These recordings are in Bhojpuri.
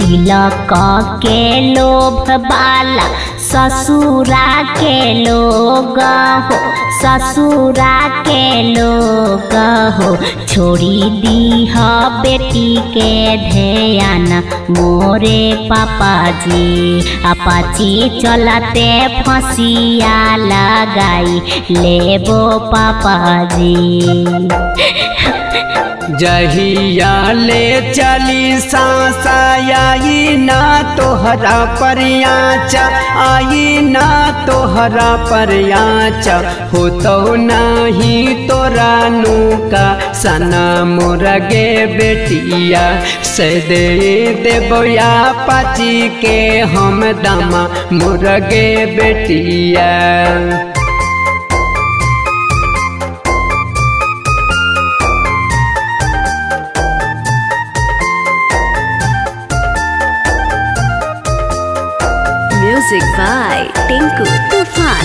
तिलक के लोभ बाला ससुरा के लोग हो ससुरा के लोग हो छोड़ी दीह बेटी के ध्यान मोरे पापा जी अपाची चलते फसिया लगाई लेबो पापा जी जहिया ले चली सासाई ना तोहरा परियाच आई ना तोहरा परियाच हो तो नहीं तोरा नूका सना मुरगे बेटिया से दे देबोया पाची के हम दामा मुरगे बेटिया Music by Tinku Tufan.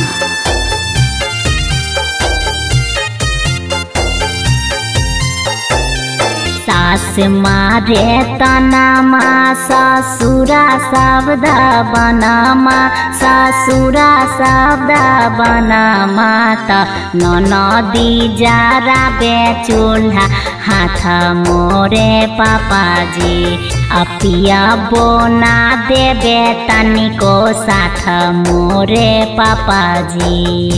सास मारे तनामा ससुरा शब्द बनमा ससुरा शब्द बनमा त ननदी जारा बेचूल्हा हाथ मोरे पापाजी अपिया बोना देबे तनिको साथ मोरे पापाजी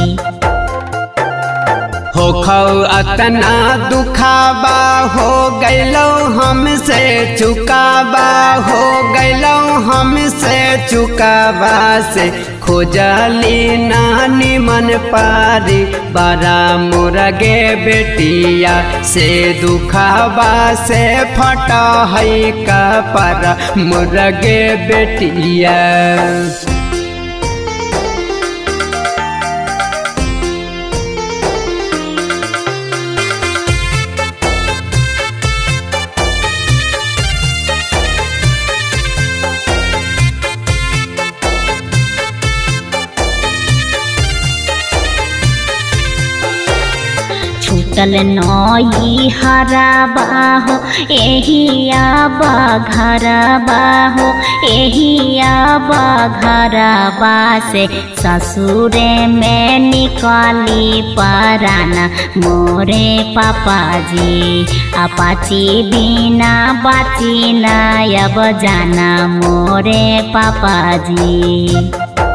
हो खौ अतना दुखाबा हो गैलो हमसे चुकाबा हो गैलो हमसे चुकाबा से खोजली नानी मन पारी बड़ा मुरगे बेटिया से दुखाबा से फट है कपड़ा मुरगे बेटिया छूटल नई हराबा हो एही आबा घरबा हो एही आबा घरबा से ससुरे में निकाली पराना मोरे पापाजी अपाची बिना बाची ना अब जाना मोरे पापाजी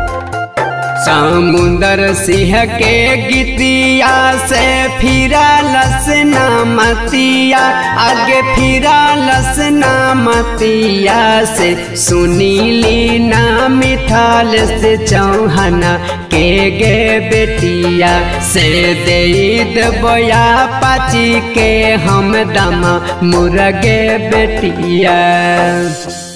समुंदर सिंह के गीतिया से फिरा लसना मतिया आगे फिरा लसना मतिया से सुनीली ना मिठाल से चौहना के गे बेटिया से दे बोया पाची के हम दमा मुरगे बेटिया